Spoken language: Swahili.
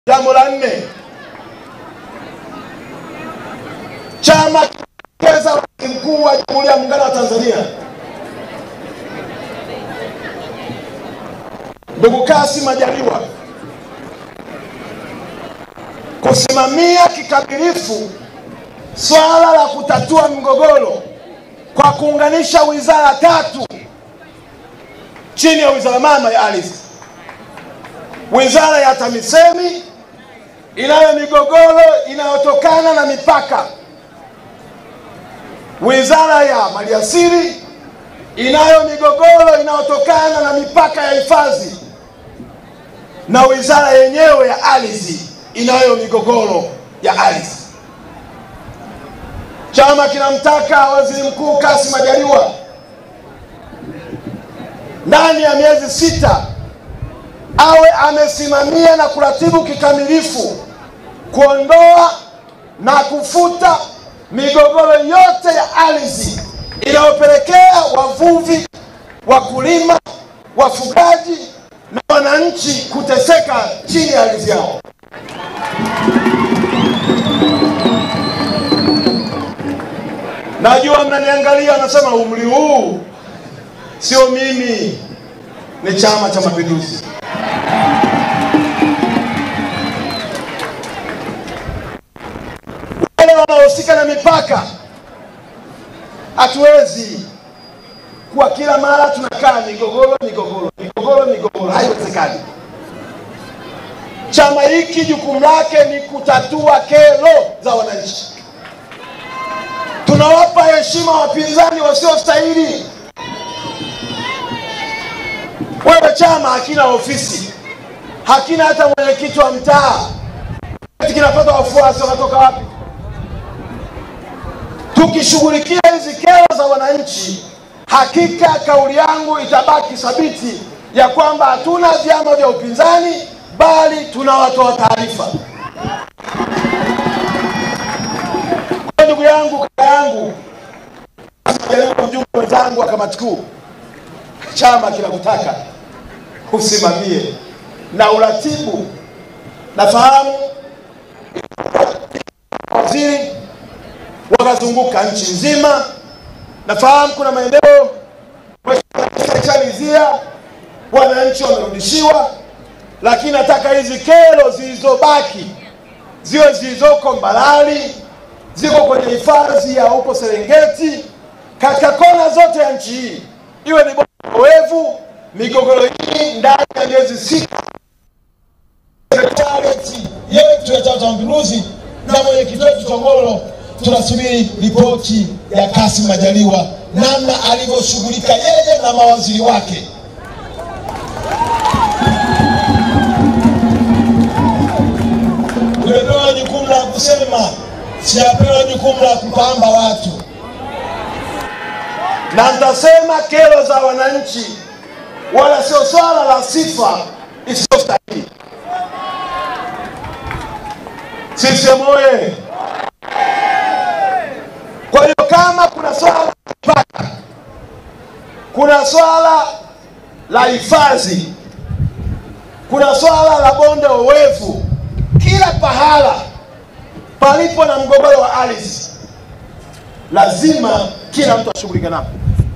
Jambo la nne, chama kimeelekeza waziri mkuu wa Jamhuri ya Muungano wa Tanzania ndugu Kassim Majaliwa kusimamia kikamilifu swala la kutatua migogoro kwa kuunganisha wizara tatu chini ya wizara mama ya ardhi, wizara ya TAMISEMI inayo migogoro inayotokana na mipaka, wizara ya maliasili inayo migogoro inayotokana na mipaka ya hifadhi, na wizara yenyewe ya ardhi inayo migogoro ya ardhi. Chama kinamtaka waziri mkuu Kassim Majaliwa ndani ya miezi sita awe amesimamia na kuratibu kikamilifu kuondoa na kufuta migogoro yote ya ardhi inayopelekea wavuvi, wakulima, wafugaji na wananchi kuteseka chini ya ardhi yao. Najua mnaniangalia, nasema umri huu sio mimi, ni Chama cha Mapinduzi. Wale wanaohusika na mipaka, hatuwezi kuwa kila mara tunakaa migogoro migogoro migogoro migogoro, haiwezekani. Chama hiki jukumu lake ni kutatua kero za wananchi. Tunawapa heshima wapinzani wasiostahili. Wewe chama hakina ofisi, hakina hata mwenyekiti wa mtaa, eti kinapata wafuasi wanatoka wapi? Tukishughulikia hizi kero za wananchi, hakika kauli yangu itabaki thabiti ya kwamba hatuna vyama vya upinzani, bali tunawatoa taarifa. Kwa ndugu yangu, kaka yangu, mjumbe wenzangu wa kamati kuu, chama kinakutaka usimamie na uratibu. Nafahamu waziri wakazunguka nchi nzima, nafahamu kuna maeneo chalizia wananchi wamerudishiwa, lakini nataka hizi kero zilizobaki ziwe zilizoko Mbalali, ziko kwenye hifadhi ya huko Serengeti, katika kona zote ya nchi hii, iwe ni oevu migogoro hii ndani ya miezi sita. Sekretarieti yetu ya Chama cha Mapinduzi na mwenyekiti wetu Tongolo, tunasubiri ripoti ya Kassim Majaliwa namna alivyoshughulika yeye na mawaziri wake. Tumepewa jukumu la kusema, sijapewa jukumu la kupamba watu. na nitasema kero za wananchi, wala sio swala la sifa isiyostahili. CCM oye! Kwa hiyo kama kuna swala la mipaka, kuna swala la hifadhi, kuna swala la bonde owevu, kila pahala palipo na mgogoro wa ardhi lazima kila mtu ashughulike nao.